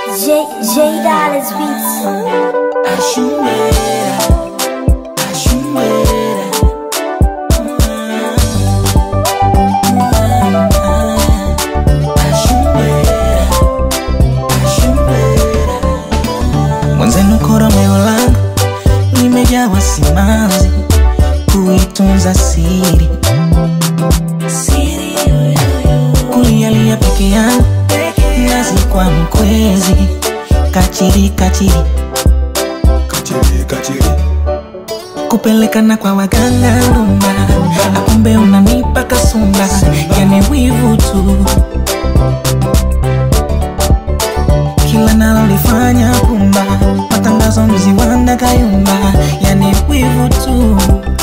J J Dollars Beats. Mwenzenu koromeo langu limejawa simanzi kuitunza siri kulialia peke yangu nazi kwa mkwezi kachiri kachiri Kachiri, kachiri. kupelekana kwa waganga rumba akumbe unanipa kasumba yani wivu tu kila nalolifanya kumba matangazo mziwanda kayumba yani wivu tu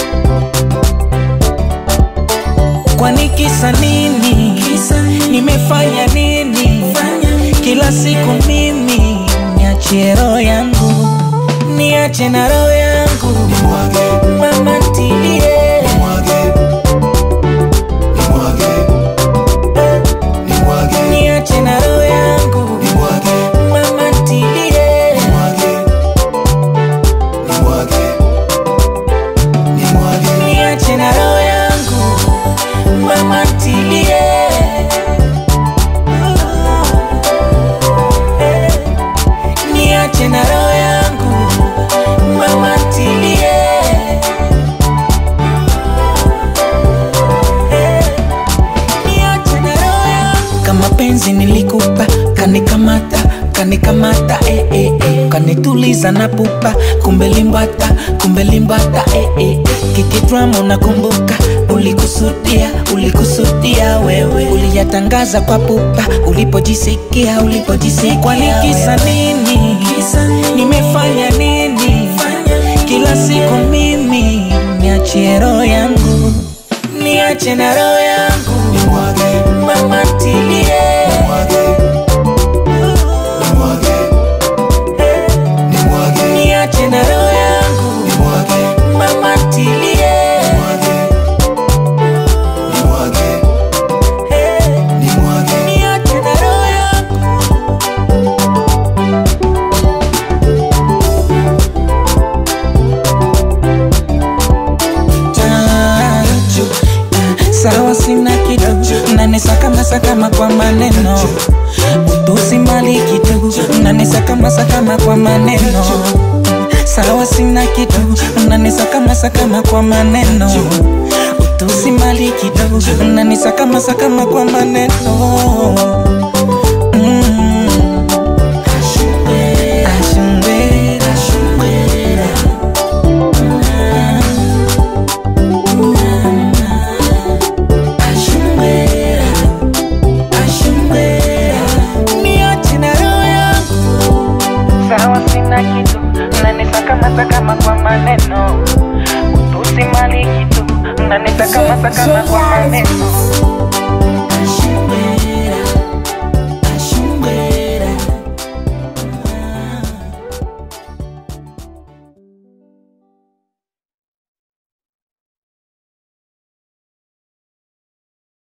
kwani kisa nini nimefanya nini kila siku mimi niachie roho yangu niache na roho yangu Nimwage, mama ntilie nimwage. Nimwage. Nimwage, niache na roho yangu nimwage. mama ntilie Nimwage. Nimwage. Nimwage. niache na roho yangu mama ntilie niache na roho yangu mama ntilie niache na roho yangu kama penzi nilikupa kanikamata kanikamata eh, eh, eh. kanituliza na pupa kumbe limbata kumbe limbata eh, eh, eh. kikidrama unakumbuka ulikusudia ulikusudia wewe uliyatangaza kwa pupa ulipojisikia ulipojisikia kwani kisa nini nimefanya nini kila siku mimi niachie roho yangu niache na roho yangu Nimwage, mama ntilie nimwage. Nimwage. Nimwage. niache na roho yangu Nimwage. mama ntilie Nimwage. Nimwage. Nimwage. niache na roho yangu Tajo, sawa sina kitu nanisakama sakama kwa maneno utusi mali kitu nanisakama sakama kwa maneno sawa sina kitu nanisakama sakama kwa maneno utusi mali kitu nanisakama sakama kwa maneno Mm. Ashumbera, ashumbera. Ashumbera, ashumbera. Niache na roho yangu. Sawa sina kitu nanisakamasakama kwa maneno utusi mali kitu nanisakamasakama kwa maneno